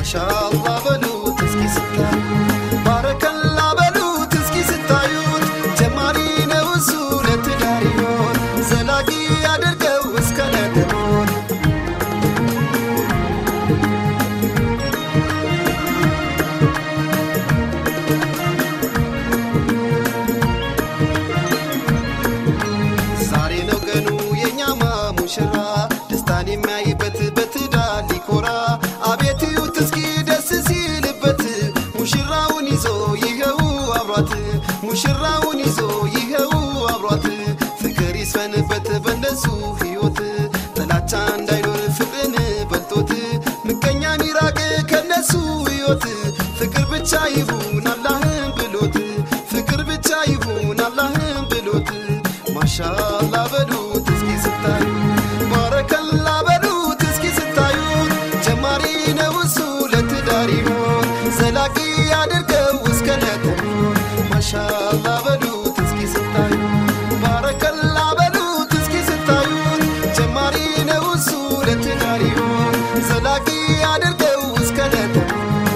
ማሻአላ በሉት እስኪ ስታዩ ባረከላ በሉት እስኪ ስታዩት ጀማሪ ነው እሱ ለትዳር ይሆን ዘላቂ ያድርገው እስከ ነደሞት ዛሬ ነው ቀኑ የኛማ ሙሽራ ደስታን የሚያይበት በትዳር ሊኮራ አቤት እዩት እስኪ ደስ ሲልበት ሙሽራውን ይዞ ይኸው አብሯት ሙሽራውን ይዞ ይኸው አብሯት ፍቅር ይስፈንበት በነሱ ሕይወት ጥላቻ እንዳይኖር ፍቅርን በልጦት ምቀኛ ሚራቅ ከነሱ ሕይወት ፍቅር ብቻ ይሁን አላህን ብሎት ፍቅር ብቻ ይሁን አላህን ብሎት ማሻአላ በሉት እስኪ ስታዩ ባረከላ በሉት እስኪ ስታዩት ጀማሪ ነው እሱ ለትዳር ይሆን ዘላቂ ያድርገው እስከ ነተሞት ማሻአላ በሉት እስኪ ስታዩ ባረከላ በሉት እስኪ ስታዩት ጀማሪ ነው እሱ ለትዳር ይሆን ዘላቂ ያድርገው እስከ ነተሞት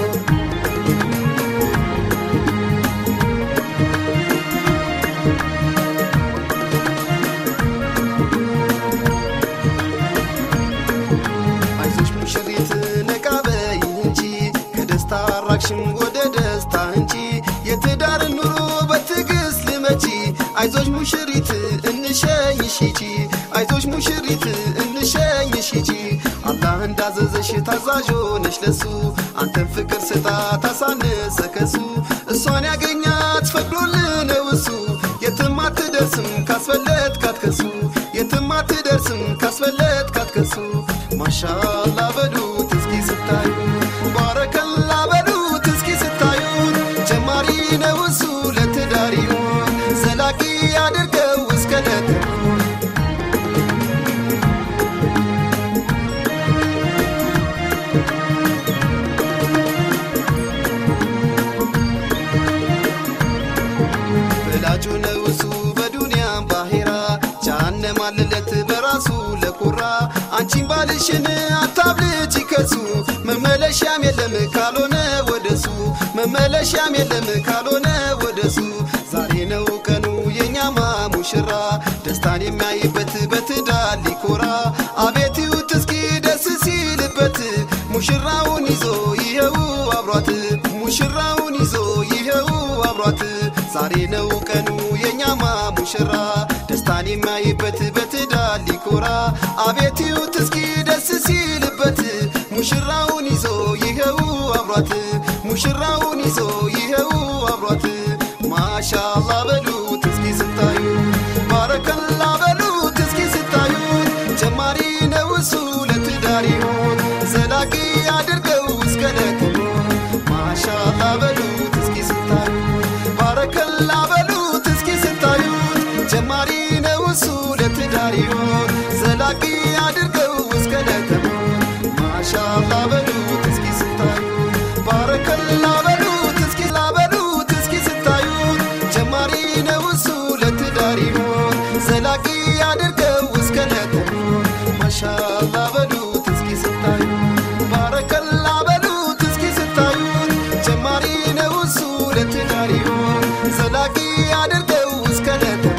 አይዞሽ ሙሽሪት ነቃ በይ እንጂ ከደስታ አራቅሽም ወደ ደስታ እንጂ የትዳር ኑሮ በትዕግስት ልመቺ አይዞሽ ሙሽሪት እንሸኝሽ ሂጂ አይዞሽ ሙሽሪት እንሸኝሽ ሂጂ አላህ እንዳዘዘሽ ታዛዥ ሆነሽ ለሱ አንተን ፍቅር ስጣ ታሳነሰ ከሱ እሷን ያገኛት ፈቅዶልህ ነው እሱ የትም አትደርስም ካስፈለት ካትከሱ የትም አትደርስም ካስፈለት ካትከሱ ማሻአላ በሉት እስኪ ስታዩ ባረከላ በሉት እስኪ ስታዩት ጀማሪ ነው እሱ ለትዳር ይሆን ዘላቂ ያድርገው እስከ ነተሞት ወላጁ ነው እሱ በዱንያም ባሄራ ጃሃንም አለለት በራሱ ለኩራ አንቺን ባልሽን አታብልጭ ከሱ መመለሻም የለም ካልሆነ ወደሱ መመለሻም የለም ካልሆነ ወደሱ ዛሬ ነው ቀኑ የኛማ ሙሽራ ደስታን የሚያይበት በትዳር ሊኮራ አቤት ይዩት እስኪ ደስ ሲልበት ሙሽራውን ይዞ ይኸው አብሯት ሙሽራውን ይዞ ይኸው አብሯት ዛሬ ነው ቀኑ የኛማ ሙሽራ ደስታን የሚያይበት በትዳር ሊኮራ አቤት ይዩት እስኪ ደስ ሲልበት ሙሽራውን ይዞ ይኸው አብሯት ሙሽራውን ይዞ ይኸው አብሯት ማሻአላ በሉት እስኪ ስታዩ ባረከላ በሉት እስኪ ስታዩት ጀማሪ ነው እሱ ለትዳር ይሆን ዘላቂ አድርገው እስከ ነተሞት ማሻአላ በሉት እስኪ ስታዩ ባረከላ በሉት እስኪ ስታዩት ጀማሪ ነው እሱ ለትዳር ይሆን ዘላቂ አድርገው እስከ ነተሞት ማሻአላ በሉት እስኪ ስታዩ ባረከላ በሉት እስኪ ላበሉት እስኪ ስታዩት ጀማሪ ነው እሱ ለትዳር ይሆን ዘላቂ አድርገው እስከ ነተሞት ማሻአላ በሉት እስኪ ስታዩ ባረከላ በሉት እስኪ ስታዩት ጀማሪ ነው እሱ ለትዳር ይሆን ዘላቂ አድርገው እስከ ነተሞት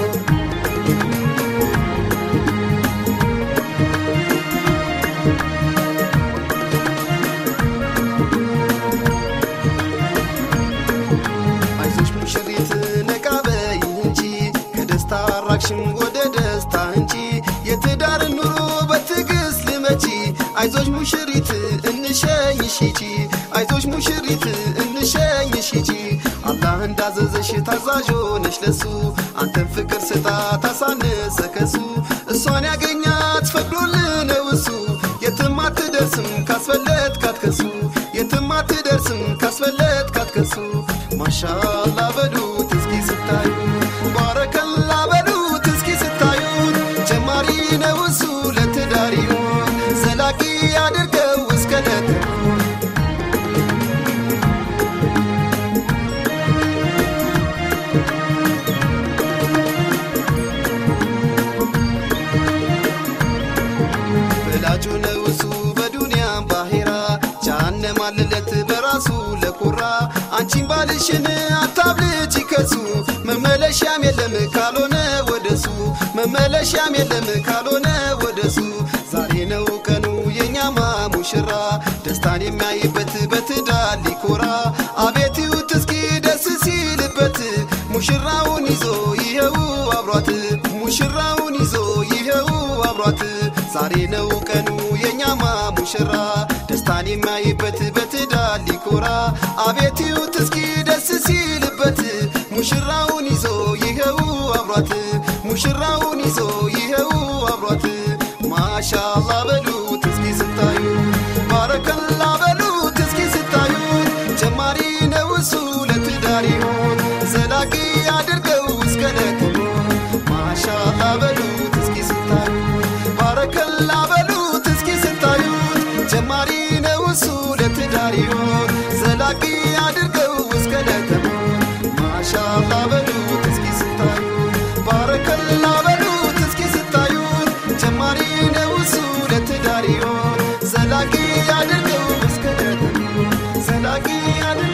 አይዞሽ ሙሽሪት ነቃ በይ እንጂ ከደስታ አራቅሽም ወደ ደስታ እንጂ የትዳር ኑሮ በትዕግስት ልመቺ አይዞሽ ሙሽሪት እንሸኝሽ ሂጂ አይዞሽ ሙሽሪት እንሸኝሽ ሂጂ አላህ እንዳዘዘሽ ታዛዥ ሆነሽ ለሱ አንተን ፍቅር ስጣ ታሳነሰ ከሱ እሷን ያገኛት ፈቅዶልህ ነው እሱ የትም አትደርስም ካስፈለት ካትከሱ የትም አትደርስም ካስፈለት ካትከሱ ማሻአላ በሉት እስኪ ስታዩ ባረከላ በሉት እስኪ ስታዩት ጀማሪ ነው እሱ ለትዳር ይሆን ዘላቂ አድርገው እስከ ነተሞት ወላጁ ነው እሱ በዱንያም ባሄራ ጃሃንም ማለለት በራሱ ለኮራ አንቺን ባልሽን አታብልጭ ከሱ መመለሻም የለም ካልሆነ ወደሱ መመለሻም የለም ካልሆነ ወደሱ ዛሬ ነው ቀኑ የኛማ ሙሽራ ደስታን የሚያይበት በትዳር ሊኮራ አቤት ይዩት እስኪ ደስ ሲልበት ሙሽራውን ይዞ ይኸው አብሯት ሙሽራውን ይዞ ይኸው አብሯት ዛሬ ነው ቀኑ የኛማ ሙሽራ ደስታን የሚያይበት በትዳር ሊኮራ አቤት ይዩት እስኪ ደስ ሲልበት ሙሽራውን ይዞ ይኸው አብሯት ሙሽራውን ይዞ ይኸው አብሯት ማሻአላ በሉት እስኪ ስታዩ ባረከላ በሉት እስኪ ስታዩት ጀማሪ ነው እሱ ለትዳር ይሆን ዘላቂ አድርገው እስከ ለቅሞ ማሻአላ በሉት እስኪ ስታዩ ባረከላ በሉት እስኪ ስታዩት ጀማሪ ነው እሱ ለትዳር ይሆን ዘላቂ አድርገው እስከ ለቅሞ ማሻአላ በሉት እስኪ ስታዩ ባረከላ በሉት እስኪ ስታዩት ጀማሪ ነው እሱ ለትዳር ይሆን ዘላቂ አድርገው እስከ ለቅሞ ዘላቂ አድርገው